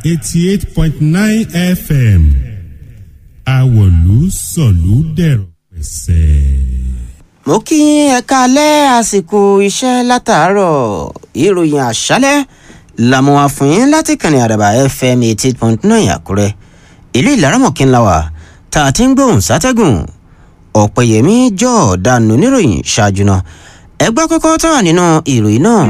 eighty eight point nine fm àwọ̀lú sọ̀lú dẹ̀rọ̀ pẹ̀sẹ̀. mo kí yín ẹ káalẹ́ àsìkò iṣẹ́ látàárọ̀ ìròyìn àṣálẹ́ làmú wa fún yín láti kànnì àdàbà fm eighty eight point nine àkúrẹ́ ilé ìlaramọ̀kínlá wa tá a ti ń gbóhùn sátẹ́gùn ọ̀pẹ̀yẹmí jọ̀ọ́dánù níròyìn ṣáájú náà ẹgbẹ́ kọ́kọ́ tó wà nínú ìròyìn náà.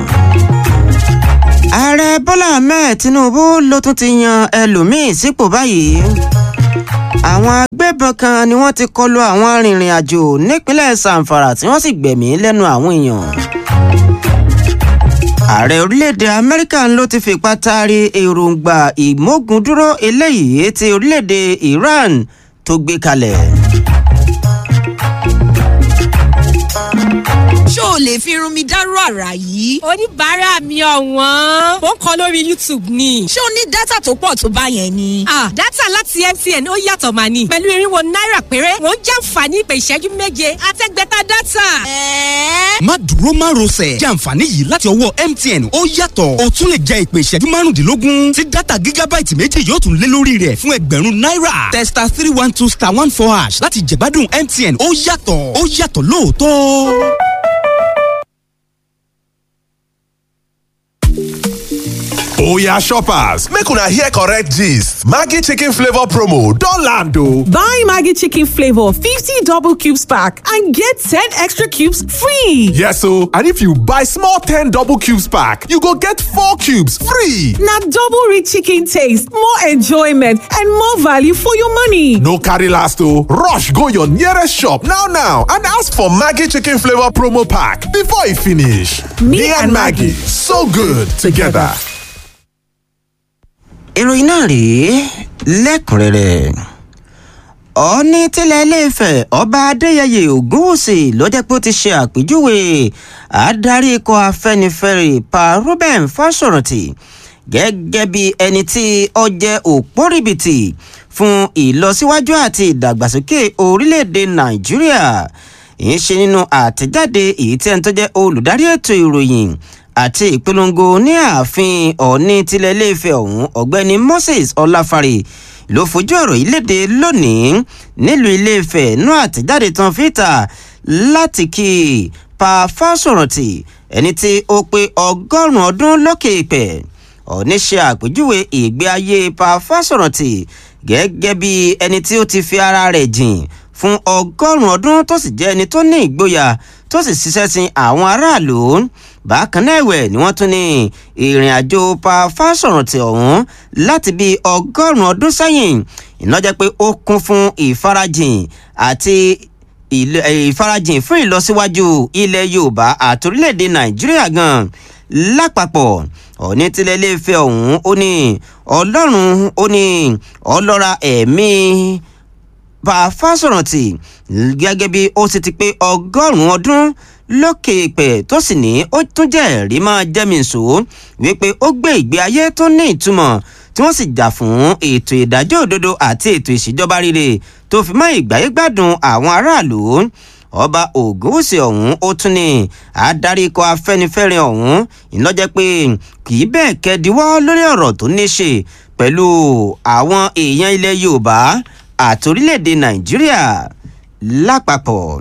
ààrẹ bọ́lá ahmed tinubu ló tún ti yan ẹlòmíín sípò báyìí àwọn agbébọn kan ni wọ́n ti kọlu àwọn arìnrìn àjò nípínlẹ̀ zamfara tí wọ́n sì gbẹ̀mí lẹ́nu àwọn èèyàn. ààrẹ orílẹ̀-èdè amẹ́ríkà ló ti fipá taari èròǹgbà ìmógundúró eléyìí ti orílẹ̀-èdè iran tó gbé kalẹ̀. ṣó o lè fi irun mi dárú àrà yìí. oníbàárà mi ọ̀wọ́n ó ń kọ lórí youtube ni. ṣé o ní dátà tó pọ̀ tó bá yẹn ni. ah dátà láti mtn ó yàtọ̀ mà ní. pẹ̀lú irinwó náírà péré wọ́n jàǹfààní ìpè ìṣẹ́jú méje àtẹ́gbẹ́ta dátà. ẹ̀ẹ́. má dúró má rọsẹ̀ jẹ́ àǹfààní yìí láti ọwọ́ mtn ó yàtọ̀ o tún lè jẹ ìpè ìṣẹ́jú márùndínlógún tí dátà gígábáìtì méjì yóò tún lé lórí rẹ̀ fún ẹgbẹ̀rún náírà testa three one two star one four hash láti jẹ̀gbádùn mtn ó yàtọ̀ ó yàtọ̀ lóòótọ́. oya shoppers make una hear correct gist maggi chicken flavour promo don land o. Buy Maggie Chicken Flavor 50 double cubes pack and get 10 extra cubes free. yes o and if you buy small ten double cubes pack you go get four cubes free. Now double rich chicken taste, more enjoyment, and more value for your money. no carry last o rush go your nearest shop now now and ask for maggi chicken flavour promo pack before e finish. me and maggi so good together. ìròyìn náà rèé lẹ́kùnrẹ́rẹ́ ọ̀ọ́ni tílẹ̀ iléèfẹ̀ ọba adéyẹyẹ ògúnwùsì ló jẹ́ pé ó ti ṣe àpèjúwe adarí ikọ̀ afẹ́nifẹ́re pa ruben fásọ̀rántì gẹ́gẹ́ bí ẹni tí ó jẹ́ òpórìbìtì fún ìlọsíwájú àti ìdàgbàsókè orílẹ̀-èdè nàìjíríà ń ṣe nínú àtẹ̀jáde èyí tí ẹni tó jẹ́ olùdarí ètò ìròyìn àti ìpolongo ní ààfin ọ̀ọ́ni tilẹ̀ iléèfẹ̀ ọ̀hún ọ̀gbẹ́ni moses ọláfàrè ló fojú ọ̀rọ̀ yìí léde lónìí nílùú iléèfẹ̀ nú àtẹ̀jáde tán fìtà láti kí pa fásọ̀rántì ẹni tí ó pé ọgọ́rùn-ún ọdún lókè ìpẹ́ ọ̀ọ́ni ṣe àpèjúwe ìgbé ayé pa fásọ̀rántì gẹ́gẹ́ bí ẹni tí ó ti fi ara rẹ̀ jìn fún ọgọ́rùn-ún ọdún tó sì jẹ́ ẹni tó ní ìgboyà tó sì ṣiṣẹ́ sin àwọn aráàlú bákan náà ẹ̀wẹ̀ ni wọ́n tún ní ìrìn àjò pa fásọ̀rántì ọ̀hún láti bíi ọgọ́rùn-ún ọdún sẹ́yìn ìnájẹ́ pé ó kún fún ìfarajìn àti ìlẹ- eh, ìfarajìn fún ìlọsíwájú ilẹ̀ yorùbá àti orílẹ̀-èdè nàìjíríà gan lápapọ̀ ọ̀ní tilẹ̀ iléeṣẹ́ ọ̀hún ó ní ọlọ́run ó ní ọlọ́ra ẹ̀mí bá a fásọ̀rántì gẹ́gẹ́ bí ó sì ti pé ọgọ́rùn-ún ọdún lókè ìpẹ́ tó sì ní ó tún jẹ́ ẹ̀rí máa jẹ́mìísò wípé ó gbé ìgbé ayé tó ní ìtumọ̀ tí wọ́n sì jà fún ètò ìdájọ́ òdodo àti ètò ìṣèjọba rere tó fi mọ́ ìgbáyégbádùn àwọn aráàlú ọba ògúnwùsì ọ̀hún ó tún ní adarí ikọ̀ afẹ́nifẹ́re ọ̀hún ìlọ́jẹ́ pé kì í bẹ́ẹ̀ kẹ́díwọ́ lórí ọ̀rọ̀ tó ní ṣe pẹ̀lú àwọn èèyàn ilẹ̀ yorùbá àti orílẹ̀-èdè nàìjíríà lápapọ̀.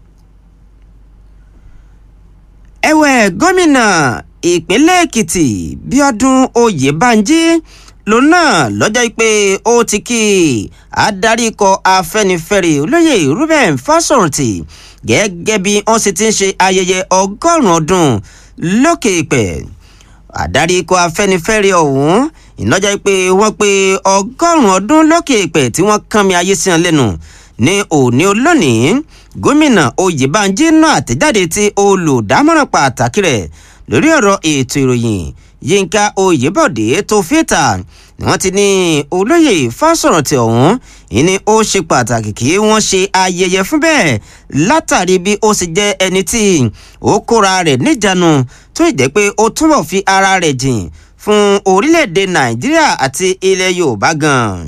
ẹ̀wẹ̀ gómìnà ìpínlẹ̀ èkìtì bíọ́dún oyèbánjí lòun náà lọ́jọ́ pé ó ti kí adarí ikọ̀ afẹ́nifẹ́re olóyè ruben fásọ̀rántì gẹ́gẹ́ bí wọ́n sì ti ń ṣe ayẹyẹ ọgọ́rùn-ún ọdún lókè ìpẹ́ adarí ikọ̀ afẹ́nifẹ́re ọ̀hún ìnájà pé wọ́n pé ọgọ́rùn-ún ọdún lókè ìpẹ́ tí wọ́n kán mi ayé sí wọn lẹ́nu ní òní olónìí gómìnà oyèbánjí náà àtẹ̀jáde tí olùdámọ̀ràn pàtàkì rẹ̀ lórí ọ̀rọ̀ ètò ìròyìn yínká oyèbọ̀dé tó fìtà ni wọ́n ti ní olóyè fásọ̀rántì ọ̀hún ìní ó ṣe pàtàkì kí wọ́n ṣe ayẹyẹ fún bẹ́ẹ̀ látàrí bí ó sì jẹ́ ẹni tí ó kóra rẹ̀ níjànú tó ì jẹ́ pé ó túbọ̀ fi ara rẹ̀ jìn fún orílẹ̀-èdè nàìjíríà àti ilẹ̀ yorùbá gan-an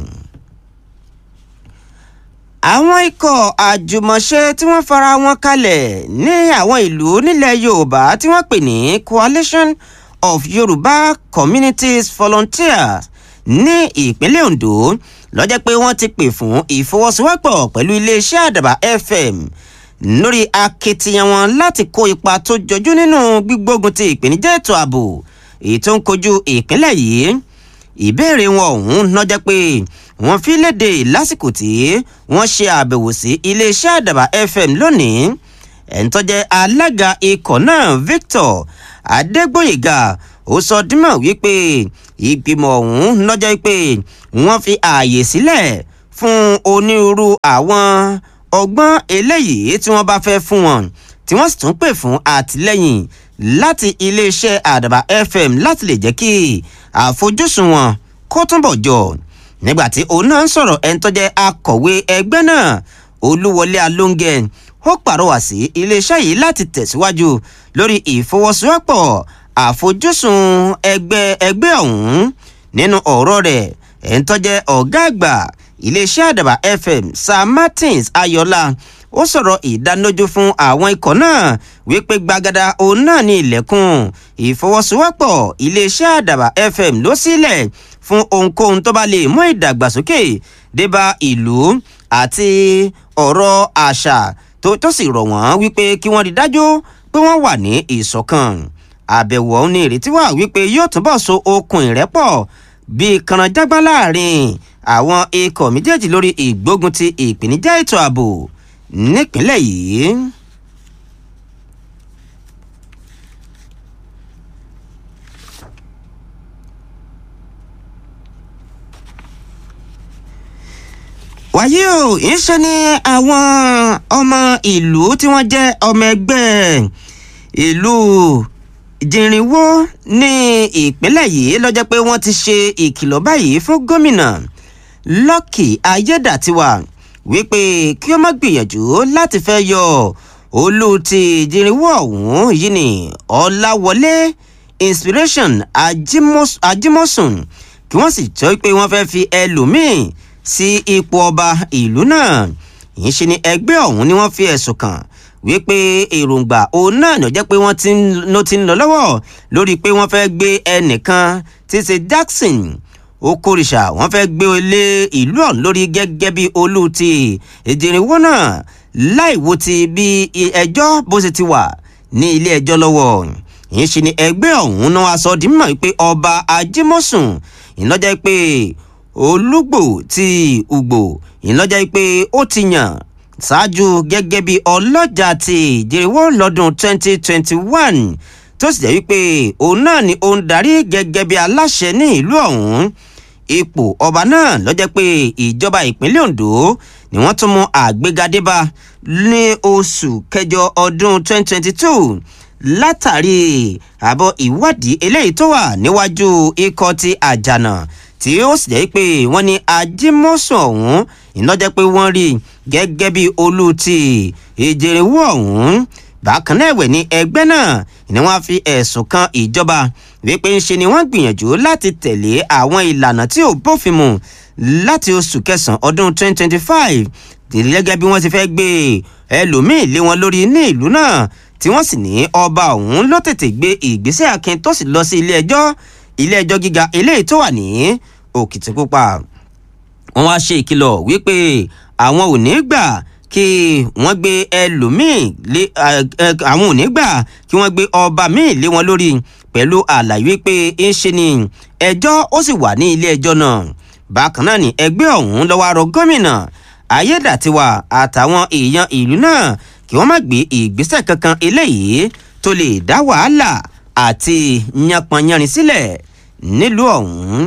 àwọn ikọ̀ àjùmọ̀ṣe tí wọ́n fara wọn kalẹ̀ ní àwọn ìlú nílẹ̀ yorùbá tí wọ́n pè ní coalition of yorùbá communities volunteers ní ìpínlẹ̀ ondo lọ́jọ́ pé wọ́n ti pè fún ìfọwọ́sowọ́pọ̀ pẹ̀lú iléeṣẹ́ àdàbà fm lórí akitiyan wọn láti kó ipa tó jọjú nínú gbígbógun ti ìpèníjà ètò ààbò èyí tó ń kojú ìpínlẹ̀ yìí ìbéèrè wọn ọ̀hún lọ́jọ́ pé wọ́n fi léde lásìkò tí wọ́n ṣe àbẹ̀wò sí iléeṣẹ́ àdàbà fm lónìí ẹ̀ńtọ́jẹ́ alága ikọ̀ náà victor adégbòyèga ó sọ dímọ̀ wípé ìgbìmọ̀ ọ̀hún lọ́jọ́ pé wọ́n fi ààyè sílẹ̀ fún onírúurú àwọn ọgbọ́n eléyìí tí wọ́n bá fẹ́ fún wọn tí wọ́n sì tún pè fún àtìlẹ́yìn láti iléeṣẹ́ àdàbà fm láti lè jẹ́ kí àfojúsùn wọn kó túnbọ̀ jọ nígbàtí òun náà ń sọ̀rọ̀ ẹni tó jẹ́ akọ̀wé ẹgbẹ́ náà olúwọlé alóńgẹ ó pàrọwà sí iléeṣẹ́ yìí láti tẹ̀síwájú lórí ìfọwọ́sowọ́pọ̀ àfojúsùn ẹgbẹ́ ẹgbẹ́ ọ̀hún nínú ọ̀rọ̀ rẹ̀ ẹni tó jẹ́ ọ̀gá àgbà iléeṣẹ́ àdàbà fm sir martins ayọ̀lá ó sọ̀rọ̀ ìdánilójú fún àwọn ikọ̀ náà wípé gbagada òun náà ní ilẹ̀kùn ìfọwọ́sowọ́pọ̀ iléeṣẹ́ àdàbà fm ló sílẹ̀ fún ohunkóhun tó bá lè mú ìdàgbàsókè débà ìlú àti ọ̀rọ̀ àṣà tó tó sì rọ̀ wọ́n wípé kí wọ́n rí dájú pé wọ́n wà ní ìṣọ̀kan àbẹ̀wò ọ̀hún ní ìrètí wà wípé yóò túbọ̀ so okùn ìrẹ́pọ̀ bíi kànáńjágbá láàrin àwọn ikọ̀ méjèèjì lórí ìgbógun ti ìpèníjà ètò ààbò nípínlẹ̀ yìí. wàyí o ìṣe ni àwọn ọmọ ìlú tí wọ́n jẹ́ ọmọ ẹgbẹ́ ìlú jìnrìnwó ní ìpínlẹ̀ yìí lọ́jọ́ pé wọ́n ti ṣe ìkìlọ̀ báyìí fún gómìnà lọ́kì ayédàtiwà wípé kí ó má gbìyànjú láti fẹ́ yọ olú ti jìnrìnwó ọ̀hún yìí ni ọ̀làwọlé inspiration ajimosun kí wọ́n sì jọ pé wọ́n fẹ́ fi ẹlòmíì sí ipò ọba ìlú náà yìí ṣe ni ẹgbẹ́ ọ̀hún ni wọ́n fi ẹ̀sùn kàn wípé èròǹgbà òun náà ló jẹ́ pé wọ́n ti ń lọ ti ń lọ lọ́wọ́ lórí pé wọ́n fẹ́ gbé ẹnìkan tí ṣe jackson okòrìṣà wọ́n fẹ́ gbé lé ìlú ọ̀hún lórí gẹ́gẹ́ bí olú ti ìdìrìnwó náà láì wo ti bí ẹjọ́ bó ṣe ti wà ní ilé ẹjọ́ lọ́wọ́ yìí ṣe ni ẹgbẹ́ ọ̀hún náà wá sọ di mímọ̀ pé ọba ajímọ̀sùn ìlọ́jẹ́ pé olúgbò ti ugbò ìlọ́jà pé ó ti yàn ṣáájú gẹ́gẹ́ bí ọlọ́jà ti ìjẹ́wọ́ lọ́dún 2021 tó sì jẹ́ wípé òun náà ni ó ń darí gẹ́gẹ́ bí aláṣẹ ní ìlú ọ̀hún ipò ọba náà lọ́jọ́ pé ìjọba ìpínlẹ̀ ondo ni wọ́n tún mú àgbégadébá ní oṣù kẹjọ ọdún 2022 látàrí àbọ̀ ìwádìí eléyìí tó wà níwájú ikọ̀ ti àjànà tí ó sì jẹ́ pé wọ́n ní ajímọ́sùn ọ̀hún iná jẹ́ pé wọ́n rí gẹ́gẹ́ bí olú ti ìjẹ̀rẹ̀wò ọ̀hún bákan náà ẹ̀wẹ̀ ní ẹgbẹ́ náà ni wọ́n fi ẹ̀sùn kan ìjọba wípé ń ṣe ni wọ́n gbìyànjú láti tẹ̀lé àwọn ìlànà tí ò bófin mu láti oṣù kẹsàn-án ọdún 2025 gẹ́gẹ́ bí wọ́n ti fẹ́ gbé ẹlòmíì lé wọn lórí ní ìlú náà tí wọ́n sì ní ọba ọ̀hún ló tètè gbé ìgbésẹ̀ akin tó sì lọ sí ilé ẹjọ́ ilé ẹjọ́ gíga eléyìí tó wà ní òkìtìpupa wọn wá ṣe ìkìlọ̀ wípé àwọn ò ní gbà kí wọ́n gbé ẹlòmíì lé àwọn ò ní gbà kí wọ́n gbé ọba míì lé wọn lórí pẹ̀lú àlàyé pé ń ṣe ni ẹjọ́ ó sì wà ní ilé ẹjọ́ náà bákan náà ni ẹgbẹ́ ọ̀hún lọ́wọ́ arọ gómìnà ayédàtiwa àtàwọn èèyàn ìlú náà kí wọ́n má gbé ìgbésẹ̀ kankan eléyìí tó lè dá wàhálà àti yanpanyanrin sílẹ̀ nílùú ọ̀hún.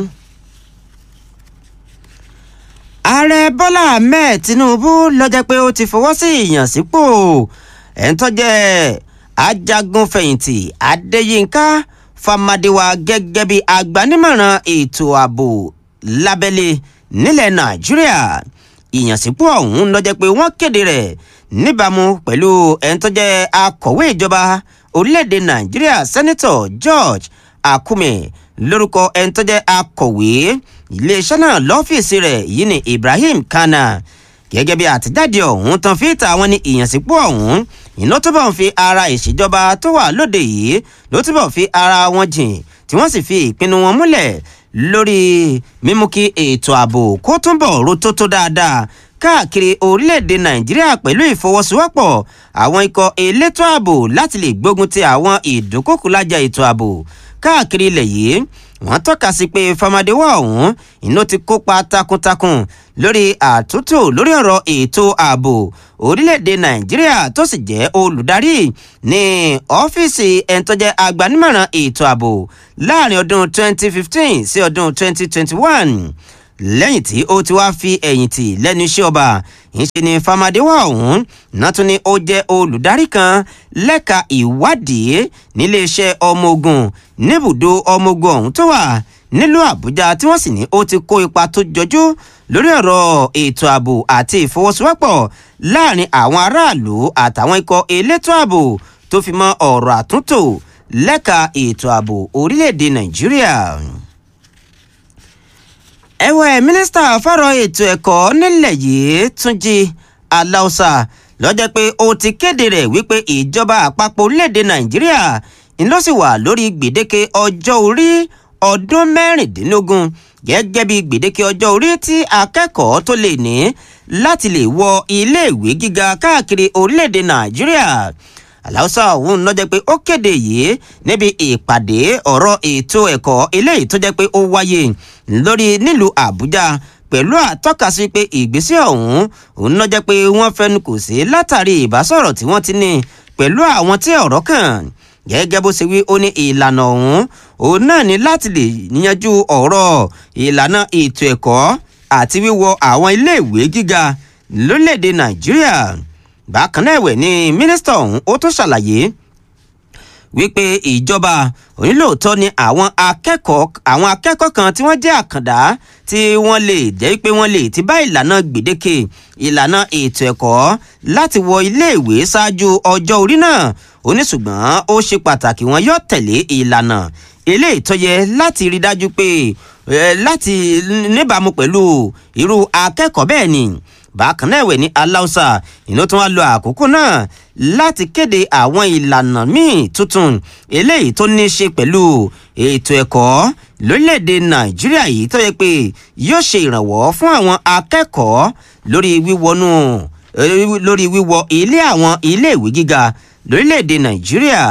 ààrẹ bọ́lá ahmed tinubu lọ́jọ́ pé ó ti fọwọ́ sí ìyànsípò ẹ̀ńtọ́jẹ́ ajagunfẹ̀yìntì adéyínká famadewa gẹ́gẹ́ bí agbanímọ̀ràn ètò ààbò lábẹ́lé nílẹ̀ nàìjíríà ìyànsípò ọ̀hún lọ́jọ́ pé wọ́n kéde rẹ̀ níbàámu pẹ̀lú ẹ̀ńtọ́jẹ́ akọ̀wé ìjọba orílẹ̀-èdè nàìjíríà sẹ́nitọ̀ george akume lórúkọ ẹni tó jẹ́ akọ̀wé iléeṣẹ́ náà lọ́fíìsì rẹ̀ yìí ni ibrahim kana gẹ́gẹ́ bí àtijáde ọ̀hún tán fi ta àwọn ní ìyànsípò ọ̀hún iná túbọ̀ ń fi ara ìṣèjọba tó wà lóde yìí ló túbọ̀ fi ara wọn jìn tí wọ́n sì fi ìpinnu wọn múlẹ̀ lórí mímú kí ètò ààbò kó túnbọ̀ rotótó dáadáa káàkiri orílẹ̀-èdè nàìjíríà pẹ̀lú ìfọwọ́sowọ́pọ̀ àwọn ikọ̀ elétò ààbò láti lè gbógun ti àwọn ìdúnkòkúlájà ètò ààbò káàkiri ilẹ̀ yìí wọ́n tọ́ka sí pé famadéwà ọ̀hún iná ti kópa takuntakun lórí àtúntò lórí ọ̀rọ̀ ètò ààbò orílẹ̀-èdè nàìjíríà tó sì jẹ́ olùdarí ní ọ́fíìsì ẹni tó jẹ́ agbanímọ̀ràn ètò ààbò láàrin ọdún 2015 sí ọdún 2021 lẹ́yìn tí ó ti wá fi ẹ̀yìn tì lẹ́nu iṣẹ́ ọba ìṣe ni famadéwà ọ̀hún náà tún ni ó jẹ́ olùdarí kan lẹ́ka ìwádìí níléeṣẹ́ ọmọ ogun níbùdó ọmọ ogun ọ̀hún tó wà nílùú àbújá tí wọ́n sì ní ó ti kó ipa tó jọjú lórí ọ̀rọ̀ ètò ààbò àti ìfọwọ́sowọ́pọ̀ láàrin àwọn aráàlú àtàwọn ikọ̀ elétò ààbò tó fi mọ́ ọ̀rọ̀ àtúntò lẹ́ka ètò ààbò orílẹ̀-èdè nàìjíríà ẹ̀wẹ̀ mínísítà fọ́rọ̀ ètò ẹ̀kọ́ nílẹ̀ yìí túnjí aláùsà lọ́jọ́ pé ó ti kéde rẹ̀ wípé ìjọba àpapọ̀ orílẹ̀-èdè nàìjíríà ń lọ sí wà lórí gbèdéke ọjọ́ orí ọdún mẹ́rìndínlógún gẹ́gẹ́ bí gbèdéke ọjọ́ orí tí akẹ́kọ̀ọ́ tó lè ní láti lè wọ iléèwé gíga káàkiri orílẹ̀-èdè nàìjíríà aláùsà ọ̀hún lọ́jọ́ pé ó kéde yìí níbi ìpàdé ọ̀rọ̀ ètò ẹ̀kọ́ eléyìí tó jẹ́ pé ó wáyé lórí nílùú àbújá pẹ̀lú àtọ́kasí pé ìgbésẹ̀ ọ̀hún òun lọ́jọ́ pé wọ́n fẹnu kò sí látàrí ìbásọ̀rọ̀ tí wọ́n ti ní pẹ̀lú àwọn tí ọ̀rọ̀ kàn gẹ́gẹ́ bó ṣe wí ó ní ìlànà ọ̀hún òun náà ní láti lè yanjú ọ̀rọ̀ ìlànà ètò ẹ̀kọ́ àti wíwọ àwọn iléèwé gíga lórílẹ̀‐èdè nàìjíríà bákan náà ẹ̀wẹ̀ ni mínísítà ọ̀hún ó tún ṣàlàyé wípé ìjọba onílòótọ́ ni àwọn akẹ́kọ̀ọ́ àwọn akẹ́kọ̀ọ́ kan tí wọ́n jẹ́ àkàndá tí wọ́n lè jẹ́ pé wọ́n lè ti bá ìlànà gbèdéke ìlànà ètò ẹ̀kọ́ láti wọ iléèwé ṣáájú ọjọ́ orí náà oníṣùgbọ́n ó ṣe pàtàkì wọn yóò tẹ̀lé ìlànà eléyìí tó yẹ láti rí dájú pé láti níbàámu pẹ̀lú irú akẹ́kọ̀ọ́ bẹ́ẹ̀ ni bákan náà ẹ̀wẹ̀ ní aláùsà ìlú tó wá lo àkókò náà láti kéde àwọn ìlànà míì tuntun eléyìí tó ní í ṣe pẹ̀lú ètò ẹ̀kọ́ lórílẹ̀‐èdè nàìjíríà yìí tó yẹ pé yóò ṣe ìrànwọ́ fún àwọn akẹ́kọ̀ọ́ lórí wíwọnú lórí wíwọ ilé àwọn iléèwé gíga lórílẹ̀‐èdè nàìjíríà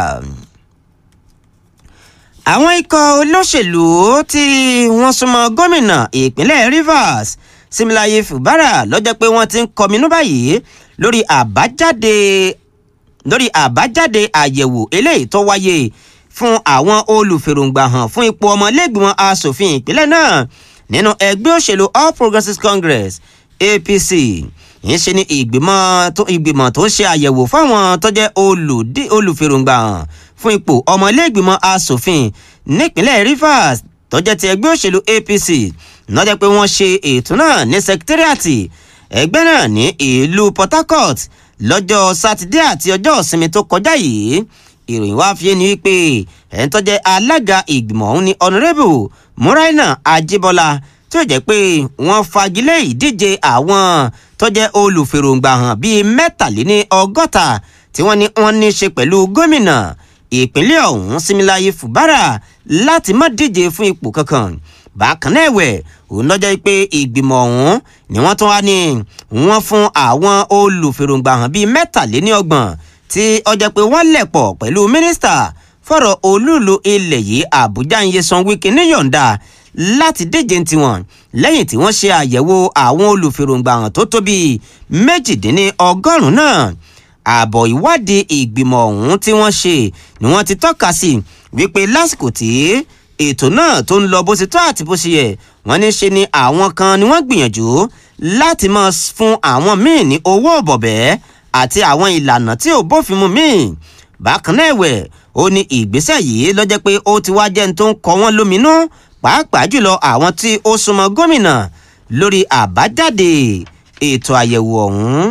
àwọn ikọ̀ olóṣèlú tí wọ́n súnmọ́ gómìnà ìpínlẹ̀ rivers similaye fubara lọ́jọ́ pé wọ́n ti ń kọminú báyìí lórí àbájáde lórí àbájáde àyẹ̀wò eléyìí tó wáyé fún àwọn olùfèròǹgbà hàn fún ipò ọmọlẹ́gbìmọ̀ asòfin ìpínlẹ̀ náà nínú ẹgbẹ́ òṣèlú all progressives congress apc yìí ṣe ni ìgbìmọ̀ tó ń ṣe àyẹ̀wò fáwọn tó jẹ́ olùfèròǹgbà hàn fún ipò ọmọlẹ́gbìmọ̀ asòfin nípínlẹ̀ rivers tó jẹ́ ti ẹgbẹ́ òṣèlú apc lọ́jọ́ pé wọ́n ṣe ètò náà ní sẹkítírìàtì ẹgbẹ́ náà ní ìlú port harcourt lọ́jọ́ sátidé àti ọjọ́ ìsinmi tó kọjá yìí ìròyìn wá fi ni wípé ẹni tó jẹ́ alága ìgbìmọ̀ ọ̀hún ni honourable muraina ajibola tí ó jẹ́ pé wọ́n fagilé ìdíje àwọn tó jẹ́ olùfèròǹgbà hàn bíi mẹ́tàléní ọgọ́ta tí wọ́n ní wọ́n ní ṣe pẹ̀lú gómìnà ìpínlẹ̀ ọ̀hún similaye fubara láti má díje fún ipò kankan bákan náà ẹ̀wẹ̀ òun lọ́jọ́ pé ìgbìmọ̀ ọ̀hún ni wọ́n tún wá ní wọ́n fún àwọn olùfèròǹgbà hàn bíi mẹ́tàléníọgbọ̀n tí ọjọ́ pé wọ́n lẹ̀ pọ̀ pẹ̀lú mínísítà fọ̀rọ̀ olúùlú ilẹ̀ yìí àbújá nyesan wike níyọ̀ǹda láti díje tiwọn lẹ́yìn tí wọ́n ṣe àyẹ̀wò àwọn olùfèròǹgbà hàn tó tó bíi méjìdínlọ́gọ́rùn-ún náà ààbọ̀ ìwádìí ìgbìmọ̀ ọ̀hún tí wọ́n ṣe ni wọ́n ti tọ́ka sí wípé lásìkò tí ètò náà tó ń lọ bó ṣe tó àti bó ṣe yẹ wọ́n ní ṣe ni àwọn kan ni wọ́n gbìyànjú láti máa fún àwọn míì ní owó bọ̀bẹ́ àti àwọn ìlànà tí ò bófin mu míì bákan náà ẹ̀wẹ̀ ó ní ìgbésẹ̀ yìí lọ́jọ́ pé ó ti wá jẹ́ ní tó ń kọ wọ́n lóminú pàápàá jùlọ àwọn tí ó súnmọ́ gómìnà lórí àbájáde ètò àyẹ̀wò ọ̀hún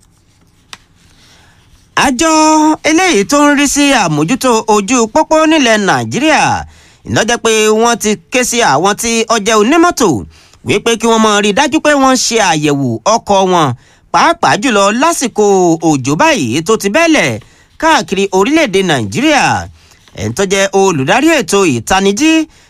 àjọ eléyìí tó ń rí sí àmójútó ojú pópó nílẹ̀ nàìjíríà ìlọ́jẹ́ pé wọ́n ti ké sí àwọn tí ọjẹ́ onímọ́tò wípé kí wọ́n mọ rí dájú pé wọ́n ń ṣe àyẹ̀wò ọkọ̀ wọn pàápàá jùlọ lásìkò òjò báyìí tó ti bẹ́lẹ̀ káàkiri orílẹ̀-èdè nàìjíríà ẹni tó jẹ́ olùdarí ètò ìtanijí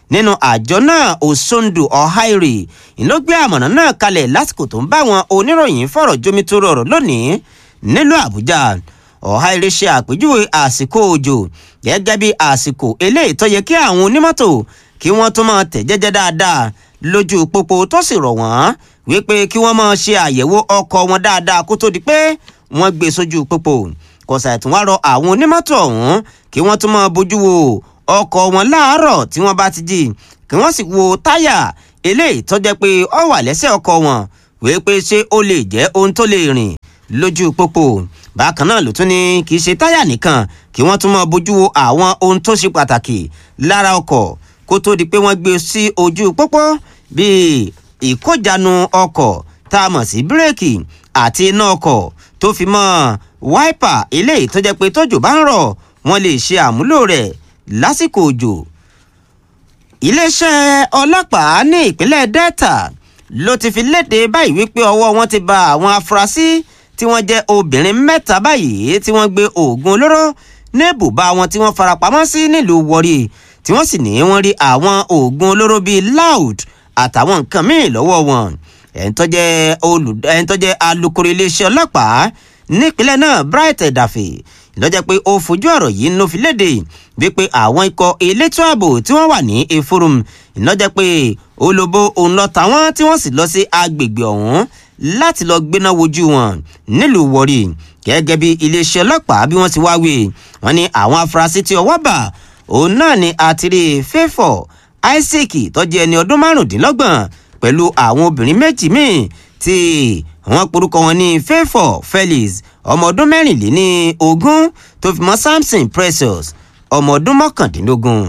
nínú àjọ náà osondu ọ̀háìrì ló gbé àmọ̀ràn náà kalẹ̀ lásìkò tó ń bá àwọn oníròyìn fọ̀rọ̀ jomitoro ọ̀rọ̀ lónìí nílùú àbújá ọ̀háìrì ṣe àpèjúwe àsìkò òjò gẹ́gẹ́ bí àsìkò eléyìí tó yẹ kí àwọn onímọ́tò kí wọ́n tún máa tẹ̀ jẹ́jẹ́ dáadáa lójú pópó tó sì rọ̀ wọ́n wípé kí wọ́n máa ṣe àyẹ̀wò ọkọ̀ wọn dáadáa kó tó di pé wọ́n gbé sójú pópó kọ̀sà ìtún wá rọ àwọn onímọ́tò ọ̀hún kí wọ́n tún máa bójú wo ọkọ̀ wọn láàárọ̀ tí wọ́n bá ti jí kí wọ́n sì wo táyà eléyìí tó jẹ́ pé ó wà lẹ́sẹ̀ ọkọ̀ wọn wípé ṣé ó lè jẹ́ ohun tó lè rìn lójú pópó bákan náà ló tún ní kì í ṣe táyà nìkan kí wọ́n tún máa bójú wo àwọn ohun tó ṣe pàtàkì lára ọkọ̀ kó tó di pé wọ́n gbé sí ojú pópó bíi ìkójanu ọkọ̀ tá a mọ̀ sí bírèkì àti iná ọkọ̀ tó fi mọ́ wáìpà eléyìí tó jẹ́ pé tójò bá ń rọ̀ wọ́n lè ṣe àmúlò rẹ̀ lásìkò òjò. iléeṣẹ́ ọlọ́pàá ní ìpínlẹ̀ delta ló ti fi léde báyìí wípé ọwọ́ wọn ti ba àwọn afurasí tí wọ́n jẹ́ obìnrin mẹ́ta báyìí tí wọ́n gbé oògùn olóró ní ibùba wọn tí wọ́n farapamọ́ sí nílùú wọrí tí wọ́n sì ní wọ́n rí àwọn oògùn olóró bíi loud àtàwọn nǹkan míì lọ́wọ́ wọn ẹni tó jẹ́ alukoro iléeṣẹ́ ọlọ́pàá nípínlẹ̀ náà bright ẹ̀dàfẹ́ lọ́jọ́ pé ó fojú ọ̀rọ̀ yìí ló fi léde wípé àwọn ikọ̀ elétò ààbò tí wọ́n wà ní eforum lọ́jọ́ pé olóbó òun lọ tàwọn tí wọ́n sì lọ sí agbègbè ọ̀hún láti lọ gbéná wojú wọn nílùú wọrí gẹ́gẹ́ bí iléeṣẹ́ ọlọ́pàá bí wọ́n ti wá wí wọ́n ní àwọn afurasí tí ọwọ́ bà òun náà ni àtìrí fẹ́fọ̀ isaac tó jẹ́ ẹni ọdún márùndínlọ́gbọ̀n pẹ̀lú àwọn obìnrin méjì míì tí wọ́n porúkọ wọn ní fẹ́fọ̀ felix ọmọ ọdún mẹ́rìnléní ogún tó fi mọ́ samson precious ọmọ ọdún mọ́kàndínlógún.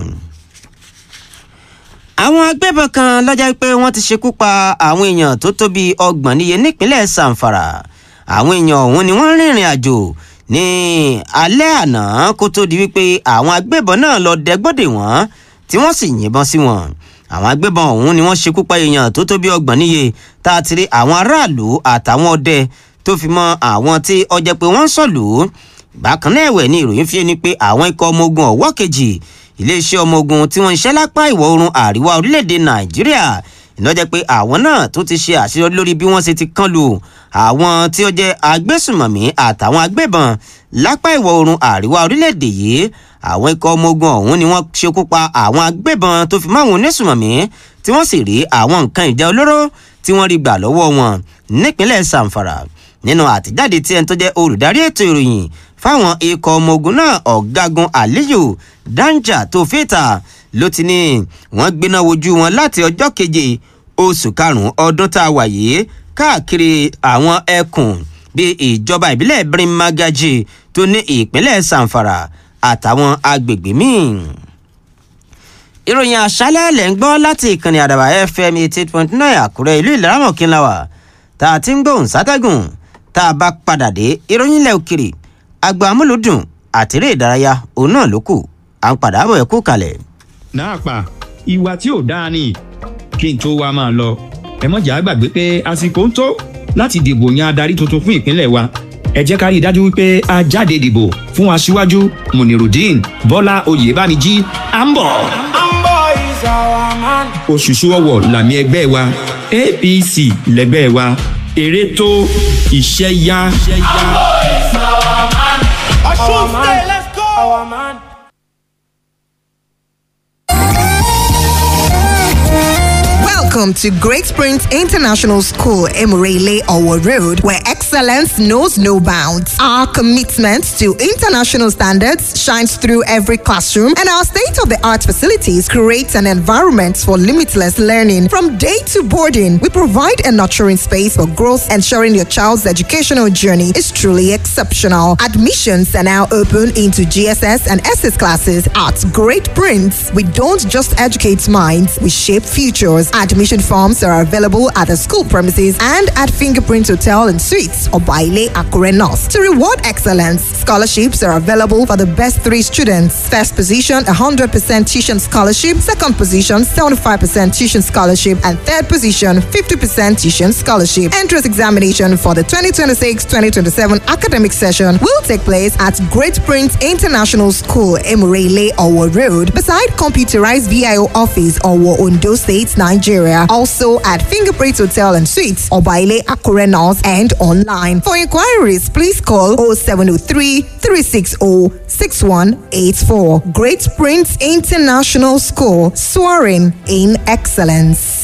àwọn agbébọn kan lọ́jà pé wọ́n ti ṣekú pa àwọn èèyàn tó tó bíi ọgbọ̀n níye nípínlẹ̀ zamfara àwọn èèyàn ọ̀hún ni wọ́n rìnrìn àjò ní alẹ́ àná kó tó di wípé àwọn agbébọn náà lọ dẹgbọ́dẹ̀ wọ́n tí wọ́n sì yìnbọn sí wọn àwọn agbébọn ọ̀hún ni wọ́n ṣekú pa èèyàn tó tó bí ọgbọ̀n níye tá a ti rí àwọn aráàlú àtàwọn ọdẹ tó fi mọ àwọn tí ọjẹ́ pé wọ́n ń sọ̀lù bákan náà ẹ̀wẹ̀ ni ìròyìn fi ni pé àwọn ikọ̀ ọmọ ogun ọ̀wọ́ kejì iléeṣẹ́ ọmọ ogun tí wọ́n ń ṣẹ́ lápá ìwọ̀ oòrùn àríwá orílẹ̀-èdè nàìjíríà ìlọ́jẹ́ pé àwọn náà tó ti ṣe àṣeyọrí lórí bí wọ́n ṣe ti kán lu àwọn tí ó jẹ́ agbésùmọ̀mí àtàwọn agbébọn lápá ìwọ̀ oòrùn àríwá orílẹ̀-èdè yìí àwọn ikọ̀ ọmọ ogun ọ̀hún ni wọ́n ṣekú pa àwọn agbébọn tó fi máwọn onísùmọ̀mí tí wọ́n sì rí àwọn nǹkan ìjà olóró tí wọ́n rí gbà lọ́wọ́ wọn nípínlẹ̀ zamfara nínú àtijáde tí ẹni tó jẹ́ olùdarí ètò ìròyìn fáwọn ikọ̀ ọmọ ogun náà ọ̀gágun aliyu danja tó fìtà ló ti ní wọ́n gbéná wojú wọn láti ọjọ́ keje oṣù karùn-ún ọdún tá a wà yìí káàkiri àwọn ẹkùn bíi ìjọba ìbílẹ̀ birimagaji tó ní ìpínlẹ̀ zamfara àtàwọn agbègbè míì. ìròyìn àṣálẹ̀ lẹ̀ ń gbọ́ láti ìkànnì àdàbà fm eighty eight point nine àkúrẹ́ ìlú ìlaramọ̀kínláwà tá a ti ń gbóhùn sátẹ́gùn tá a bá padà dé ìròyìn ilẹ̀ òkèrè àgbà amúlùdùn àtẹ̀rẹ́ ìdárayá òun náà ló kù à ń padà bọ̀ ẹ̀ kú kalẹ̀. náà pa ìwà tí ò dáa ni kí n tó wá máa lọ ẹ mọ̀jà gbàgbé pé àsìkò ń tó láti dìbò yan adarí tuntun fún ìpínlẹ̀ wa ẹ jẹ́ ká rí i dájú wípé a jáde dìbò fún aṣíwájú munirudeen bọ́lá oyèbámijí à ń bọ̀. òṣùṣù ọwọ̀ làmì ẹgbẹ́ wa apc lẹgbẹ́ wa èrè tó iṣẹ́ yá. Welcome to Great Springs International School, Emirele Owo Road, where excellence knows no bounds. Our commitment to international standards shines through every classroom, and our state of the art facilities create an environment for limitless learning. From day to boarding, we provide a nurturing space for growth, ensuring your child's educational journey is truly exceptional. Admissions are now open into GSS and SS classes at Great Prince. We don't just educate minds, we shape futures. Admissions Admission forms are available at the school premises and at Fingerprint Hotel and Suites or Baile Akure North. To reward excellence, scholarships are available for the best three students. First position, 100% tuition scholarship. Second position, 75% tuition scholarship. And third position, 50% tuition scholarship. Entrance examination for the 2026-2027 academic session will take place at Great Prince International School, Emirele, Owo Road, beside computerized VIO office, Owo, Ondo State, Nigeria. Also at Fingerprint Hotel and Suites, Obaile Akure North, and online. For inquiries, please call 0703 360 6184. Great Prince International School, soaring in excellence.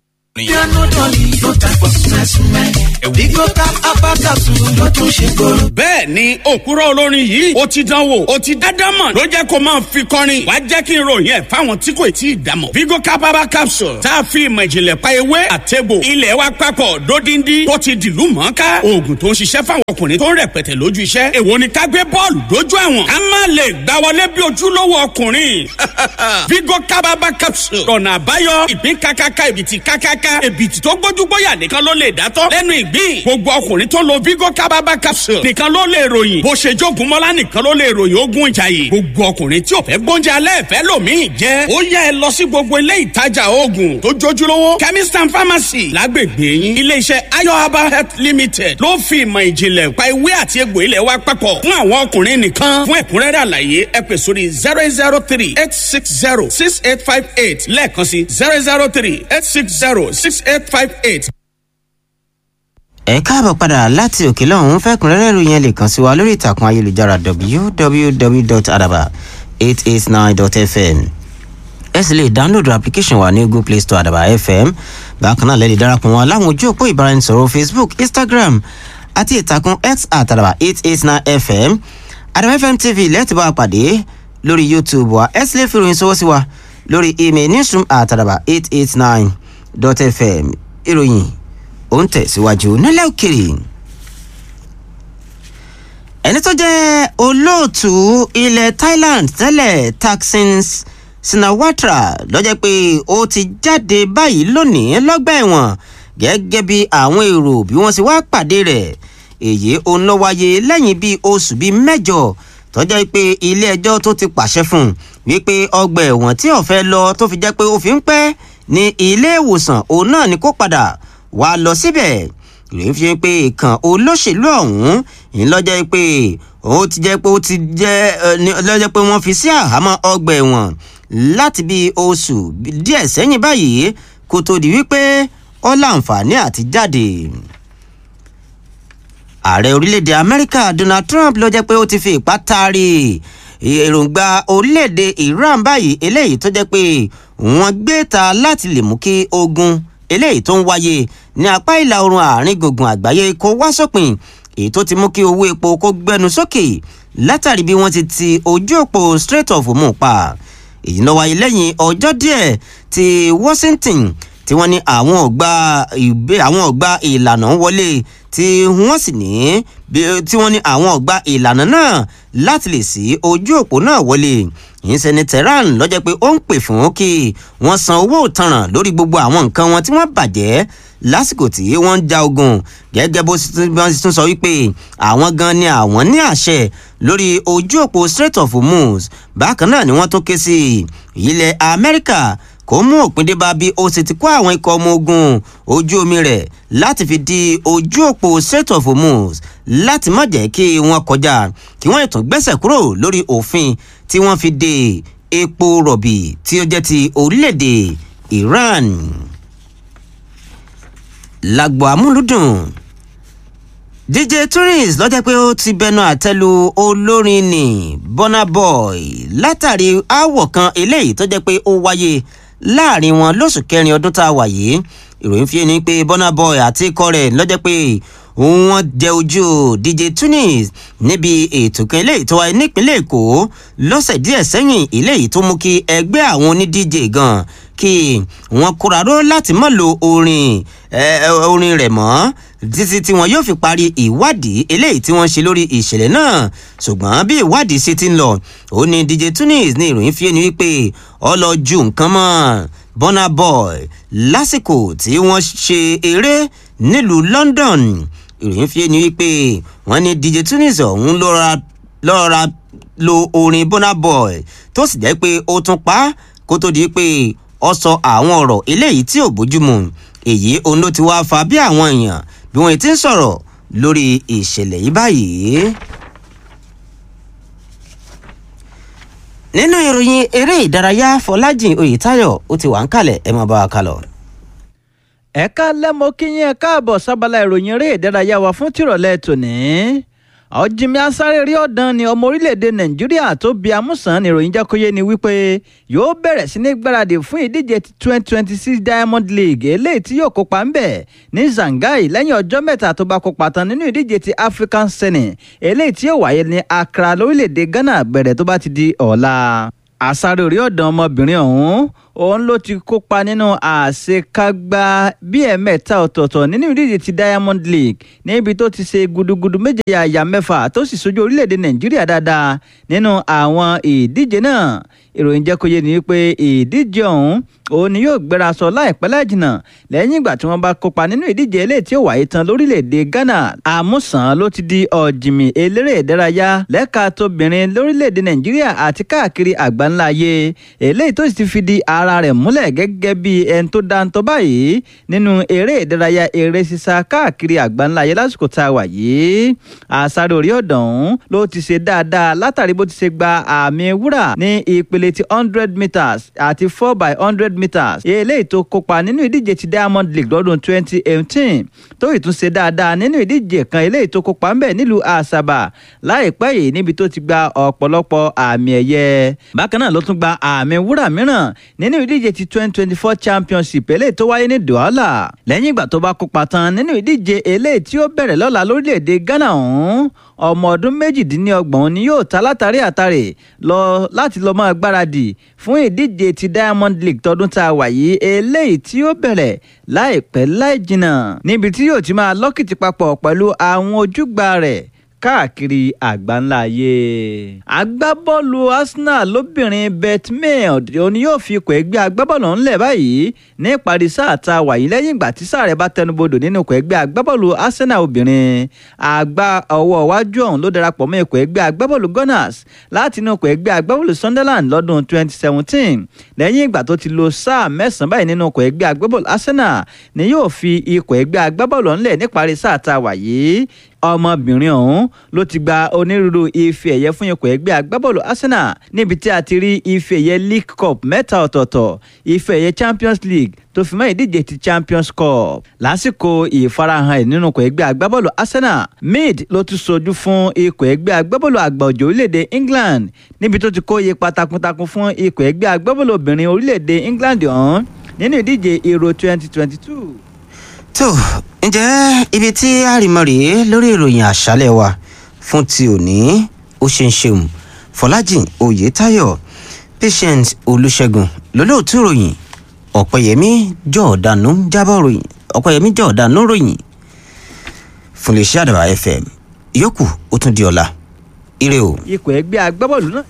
bẹ́ẹ̀ ni òkúrọ̀ olórin yìí ó ti dánwò ó ti dádámọ̀ ló jẹ́ kó máa fi kọrin wá jẹ́ kí n ròyìn ẹ̀ fáwọn tí kò tí ì dámọ̀. vigo capaba capsule tá a fi ìmọ̀ ìjìnlẹ̀ pa ewé àtẹ̀bò ilẹ̀ wa papọ̀ dódindi tó ti dìlú mọ́ká oògùn tó ń ṣiṣẹ́ fáwọn ọkùnrin tó ń rẹpẹtẹ lójú iṣẹ́ èwo ni ká gbé bọ́ọ̀lù dójú àwọn ká má lè gbá wọlé bí ojúlówó ọkùnrin vigo capaba capsule ọ̀nà àbáyọ ìpín kákáká ìbìtì kákáká èbìtì tó gbójúgbóyà nìkan ló lè dátọ́ lẹ́nu ìgbín gbogbo ọkùnrin tó lo vigo kábàbà capsule nìkan ló lè ròyìn bó ṣe jogun mọ́lá nìkan ló lè ròyìn ogun ìjàyè gbogbo ọkùnrin tí ò fẹ́ gbóúnjẹ alẹ́ fẹ́ lòmíì jẹ́ ó yẹ ẹ lọ sí gbogbo ilé ìtajà oògùn tó jójúlówó chemist and pharmacy lágbègbè yín iléeṣẹ́ ayo herbal health limited ló fi ìmọ̀ ìjìnlẹ̀ pa ewé àti egbò ilẹ̀ wa papọ̀ fún àwọn ọkùnrin nìkan fún ẹ̀kúnrẹ́rẹ́ àlàyé ẹ pè sórí zero eight zero three eight six zero six eight five eight lẹ́ẹ̀kan sí zero zero three eight six zero six eight five eight. ẹ káàbọ̀ padà láti òkè lọ́hún fẹ́kùnrẹ́rẹ́ ìròyìn ẹ lè kàn sí wa lórí ìtàkùn ayélujára www.adaba889.fm ẹ sì lè dáńlódù application wa ní google play store àdàbà fm bákan náà lẹ́ẹ̀lì darapọ̀ wọn láwọn ojú òpó ìbáraẹnisọ̀rọ̀ facebook instagram àti ìtàkùn x àtàdàbà 889fm àdàbà fm tv lẹ́ẹ̀tì bá a pàdé lórí youtube wa ẹ sì lè fi ìròyìn sọwọ́ sí wa lórí email newsroom àtàdàbà 889.fm ìròyìn ó ń tẹ̀síwájú nílẹ̀ òkèrè ẹni tó jẹ́ olóòtú ilẹ̀ thailand tẹ́lẹ̀ taksin sinawatra lọ́jọ́ pé ó ti jáde báyìí lónìí lọ́gbà ẹ̀wọ̀n gẹ́gẹ́ bí àwọn èrò bí wọ́n sì wá pàdé rẹ̀ èyí òun ló wáyé lẹ́yìn bíi oṣù bíi mẹ́jọ tọ́jọ́ pé ilé ẹjọ́ tó ti pàṣẹ fún un wípé ọgbà ẹ̀wọ̀n tí ọ̀fẹ́ lọ tó fi jẹ́ pé ó fi ń pẹ́ ní ilé ìwòsàn òun náà ni kó padà wá lọ síbẹ̀ ìròyìn fi hàn pé ìkàn olóṣèlú ọ̀hún yìí lọ́jọ́ pé ó ti jẹ́ pé ó ti jẹ́ lọ́jọ́ pé wọ́n fi sí àhámọ́ ọgbà ẹ̀wọ̀n láti bí oṣù díẹ̀ sẹ́yìn báyìí kó tó di wípé ó láǹfààní àti jáde ààrẹ orílẹ̀-èdè amẹ́ríkà donald trump ló jẹ́ pé ó ti fi ipá taari èròǹgbà orílẹ̀-èdè iran báyìí eléyìí tó jẹ́ pé wọ́n gbé ta láti lè mú kí ogun eléyìí tó ń wáyé ní apá ìlà oòrùn àárín gbùngbùn àgbáyé kó wá sópin èyí tó ti mú kí owó epo kó gbẹnu sókè látàrí bí wọ́n ti ti ojú òpó strait of hormuz pa èyí ló wáyé lẹ́yìn ọjọ́ díẹ̀ tí washington tí wọ́n ní àwọn ọ̀gbà ìgbé àwọn ọ̀gbà ìlànà wọlé tí wọ́n sì ní tí wọ́n ní àwọn ọ̀gbà ìlànà náà láti lè sí ojú òpó náà wọlé ìyẹn ní tehran lọ́jọ́ pé ó ń pè fún kí wọ́n san owó ìtanràn lórí gbogbo àwọn nǹkan wọn tí wọ́n bàjẹ́ lásìkò tí wọ́n ń ja ogun gẹ́gẹ́ bó ti tún sọ wípé àwọn gan ni àwọn ní àṣẹ lórí ojú òpó strait of hormuz bákan náà ni wọ́n tún ké sí ilẹ̀ amẹ́ríkà kó mú òpin dé bá bí ó sì ti kó àwọn ikọ̀ ọmọ ogun ojú omi rẹ̀ láti fi di ojú òpó strait of hormuz láti má jẹ́ kí wọ́n kọjá kí wọ́n ètò gbẹ́sẹ̀ kúrò lórí òfin tí wọ́n fi de epo rọ̀bì tí ó jẹ́ ti orílẹ̀-èdè iran lágbo amúlùdùn dj tourist lọ́jọ́ pé ó ti bẹnu àtẹ́lu olórin ní burna boy látàrí aáwọ̀ kan eléyìí tó jẹ́ pé ó wáyé láàrin wọn lóṣù kẹrin ọdún tá a wà yìí ìròyìn fi ni pé burna boy àti ikọ̀ rẹ̀ lọ́jọ́ pé wọ́n jẹ ojú dj tunis níbi ètò kan eléyìí tó wáyé nípínlẹ̀ èkó lọ́sẹ̀ díẹ̀ sẹ́yìn eléyìí tó mú kí ẹgbẹ́ àwọn oní dj gan kí wọ́n kóraró láti mọ̀ lo orin orin rẹ̀ mọ́ títí tí wọn yóò fi parí ìwádìí eléyìí tí wọ́n ṣe lórí ìṣẹ̀lẹ̀ náà ṣùgbọ́n bí ìwádìí ṣe ti ń lọ ó ní dj tunis ní ìròyìn fi ẹni wípé ọ lọ ju nǹkan mọ́ burna boy lásìkò tí wọ́n ṣe eré nílùú london ìròyìn fi ni wípé wọ́n ní dj tunis ọ̀hún lọ́ra lo orin burna boy tó sì jẹ́ pé ó tún pa á kó tó di pé ọ sọ àwọn ọ̀rọ̀ eléyìí tí ò bójúmu èyí òun ló ti wá fa bí àwọn èèyàn bí wọ́n ti ń sọ̀rọ̀ lórí ìṣẹ̀lẹ̀ yìí báyìí. nínú ìròyìn eré ìdárayá fọlájìn oyètáyọ ó ti wà ń kalẹ̀ ẹ máa bá wa kalọ̀. ẹ̀ka lẹ́mọ kíyìn ẹ̀ka àbọ̀ sábàlá ìròyìn eré ìdárayá wa fún tìrọ̀lẹ́ tòní ọ̀jìnmí asáré rí ọ̀dàn ni ọmọ orílẹ̀-èdè nàìjíríà tó bí amúsàn níròyìn jákòyé ni wípé yóò bẹ̀rẹ̀ sí ní gbáradì fún ìdíje twenty twenty six diamond league eléyìí tí yóò kópa ń bẹ̀ ní zangai lẹ́yìn ọjọ́ mẹ́ta tó bá kópa tán nínú ìdíje ti african senate eléyìí tí yóò wáyé ní accra lórílẹ̀-èdè ghana bẹ̀rẹ̀ tó bá ti di ọ̀la àsáré orí ọ̀dàn ọmọbìnrin ọ̀hún òun ló ti kópa nínú àṣekágbá bíi ẹ̀mẹ́ta ọ̀tọ̀ọ̀tọ̀ nínú ìdíje ti diamond league níbi tó ti ṣe gudugudu méje àyà mẹ́fà tó sì sojú orílẹ̀-èdè nàìjíríà dáadáa nínú àwọn ìdíje náà ìròyìn jẹ́ kó yé ni pé ìdíje ọ̀hún òun ni yóò gbéra sọ láìpẹ́ láìjìnà lẹ́yìn ìgbà tí wọ́n bá kópa nínú ìdíje eléyìí tí ó wáyé tán lórílẹ̀‐èdè ghana àmúsàn ló ti di ọ̀jìmì eléré ìdárayá lẹ́ka tóbìnrin lórílẹ̀‐èdè nàìjíríà àti káàkiri àgbáńlá ayé eléyìí tó sì ti fi di ara rẹ̀ múlẹ̀ gẹ́gẹ́ bí ẹni tó dáńtọ́ báyìí nínú eré ìdárayá eré sísá káàkiri àgbáńlá ayé lásìkò tá a wà yìí àsáré orí ọ̀dàn ló ti ṣe dáadáa látàrí bó ti ṣe gba àmì wúrà ní ìpele ti hundred meters àti four by hundred meters eléyìí tó kópa nínú ìdíje ti diamond league lọ́dún twenty eighteen tó ìtúnṣe dáadáa nínú ìdíje kan eléyìí tó kópa ń bẹ̀ nílùú àṣàbà láìpẹ́ yìí níbi tó ti gba ọ̀pọ̀lọpọ̀ àmì ẹ̀yẹ bákan náà ló tún gba àmì wúrà mìíràn nínú ìdíje ti twenty twenty four championship eléyìí tó wáyé ní douala lẹ́yìn ìgbà tó bá kópa tán nínú ìdíje eléyìí tí ó bẹ̀rẹ̀ lọ́la lórílẹ̀‐èdè ghana ọ̀hún ọmọ ọdún méjìdínlọ́gbọ̀n ni yóò ta látàrí àtàrè lọ láti lọ máa gbáradì fún ìdíje ti diamond league tọdún tá a wà yìí eléyìí tí ó bẹ̀rẹ̀ láìpẹ́ láì jìnnà níbi tí yóò ti máa lọ́kìtì papọ̀ pẹ̀lú àwọn ojúgbà rẹ̀ káàkiri àgbáńlá ayé. agbábọ́ọ̀lù arsenal lóbìnrin beth mail òní yóò fi ipò ẹgbẹ́ agbábọ́ọ̀lù ńlẹ̀ báyìí ní ìparí sáà tá a wà yìí lẹ́yìn ìgbà tí sáà rẹ̀ bá tẹnubodò nínú ipò ẹgbẹ́ agbábọ́ọ̀lù arsenal obìnrin. àgbà ọwọ́ iwájú ọ̀hún ló darapọ̀ mọ́ ipò ẹgbẹ́ agbábọ́ọ̀lù gunners láti inú ipò ẹgbẹ́ agbábọ́ọ̀lù sunderland lọ́dún 2017 lẹ́yìn ìgbà tó ti lo sáà mẹ́sàn-án báyìí nínú ipò ẹgbẹ́ agbábọ́ọ̀lù arsenal ni yóò fi ipò ẹgbẹ́ agbábọ́ọ̀lù ńlẹ̀ níparí sáà tá a wà yìí ọmọbìnrin ọ̀hún ló ti gba onírúurú ife ẹ̀yẹ fún ikọ̀ ẹgbẹ́ agbábọ́ọ̀lù arsenal níbi tí a ti rí ife ẹ̀yẹ league cup mẹ́ta ọ̀tọ̀ọ̀tọ̀ ife ẹ̀yẹ champions league tó fi mọ́ ìdíje ti champions cup lásìkò ìfarahàn ẹ̀ nínú ikọ̀ ẹgbẹ́ agbábọ́ọ̀lù arsenal mid ló ti sojú fún ikọ̀ ẹgbẹ́ agbábọ́ọ̀lù àgbà òjò orílẹ̀-èdè england níbi tó ti kó ipa takuntakun fún ikọ̀ ẹgbẹ́ agbábọ́ọ̀lù obìnrin orílẹ̀-èdè england ọ̀hún nínú ìdíje euro twenty twenty two tó ǹjẹ́ ibi tí àrìmọ́ rèé lórí ìròyìn àṣálẹ̀ wa fún ti òní ó ṣe ń ṣeun fọlájìn oyetayo patient olùṣègùn lólóòtú ròyìn ọ̀pẹ̀yẹmí jọ̀ọ̀dánù jábọ̀ ròyìn ọ̀pẹ̀yẹmí jọ̀ọ̀dánù ròyìn fún lè ṣe àdàbà fm ìyókù ó tún di ọ̀la ire o. ikọ̀ ẹgbẹ́ agbábọ́ọ̀lù náà.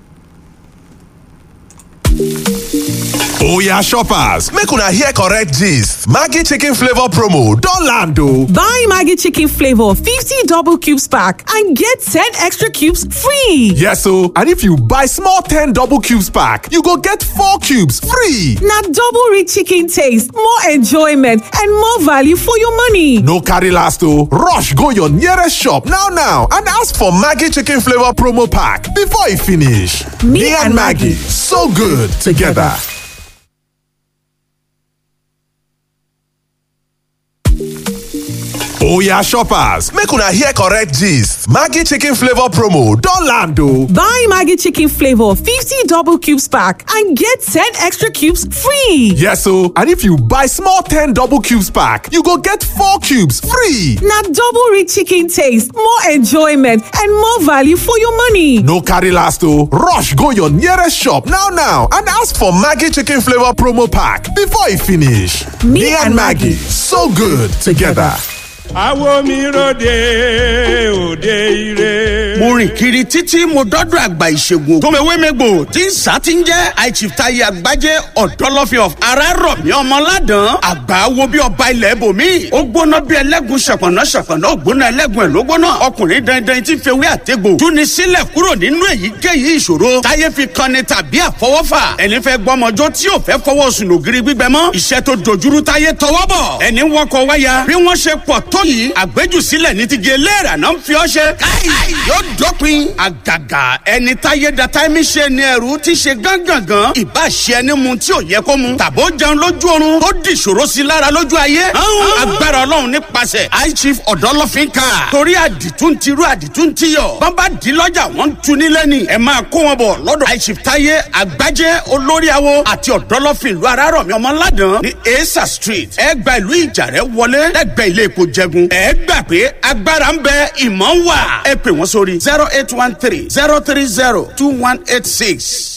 Oya shoppers, make una hear correct gist. Maggie chicken flavor promo don land o. Buy Maggie chicken flavor 50 double cubes pack and get 10 extra cubes free. Yes o, and if you buy small 10 double cubes pack, you go get 4 cubes free. Na double rich chicken taste, more enjoyment and more value for your money. No carry last o, rush go your nearest shop now now and ask for Maggie chicken flavor promo pack before e finish. Me and Maggie, so good together. Oya shoppers, make una hear correct gist. Maggie chicken flavor promo don land o. Buy Maggie chicken flavor 50 double cubes pack and get 10 extra cubes free. Yes o, and if you buy small 10 double cubes pack, you go get 4 cubes free. Na double rich chicken taste, more enjoyment and more value for your money. No carry last o, rush go your nearest shop now now and ask for Maggie chicken flavor promo pack before e finish. Me and Maggie, so good together. àwo mi ròde òde ire. mo rìn kiri títí mo dọ́dọ̀ àgbà ìṣègùn tòmẹ̀wémẹ́gbò tí ń sá ti ń jẹ́ àìchìftayi àgbájé ọ̀dọ́lọ́fin of arárọ̀mí ọmọládàn àgbà wo bí ọba ilẹ̀ ibòmí ó gbóná bí ẹlẹ́gùn ṣàpọ̀nà ṣàpọ̀nà ó gbóná ẹlẹ́gùn ẹ̀ ló gbóná ọkùnrin dandan tí ń fewé àtẹ́gbò túni sílẹ̀ kúrò nínú èyíkéyìí ìṣòro táyé fi kanni tàbí àfọwọ́fà ẹni fẹ́ gbọ́mọjọ́ tí ò fẹ́ fọwọ́ sùn lògiri gbígbẹ mọ́ iṣẹ́ tó dojúrú táyé tọwọ́ bọ̀ ẹni wọkọ̀ wáyà bí wọ́n ṣe pọ̀ tó yìí àgbéjùsílẹ̀ ní ti gé léèrà náà ń fi ọ́ ṣe káì yóò dópin àgàgà ẹni táyé da táìmì ṣe ni ẹrú ti ṣe gángangan ìbá ṣe ẹni mu tí ò yẹ kó mu tàbó jẹun lójú oorun tó di ìṣòro sí lára lójú ayé agbára ọlọ́run nípasẹ̀ high chief ọ̀dọ́lọ́fín ká torí àdìtún ti rú àdìtún ti yọ bàbá di lọ́jà wọ́n ń tu nílẹ̀ ni ẹ máa kó wọn bọ̀ lọ́dọ̀ high chief táyé àgbájé olórí awo àti ọ̀dọ́lọ́fín ìlú arárọ̀mí ọmọládàn ní esa street ẹ gba ìlú ìjàrẹ́ wọlé lẹ́gbẹ̀ẹ́ ilé epo jẹgun ẹ gbà pé agbára ń bẹ ìmọ̀ ń wà ẹ pè wọ́n sórí zero eight one three zero three zero two one eight six.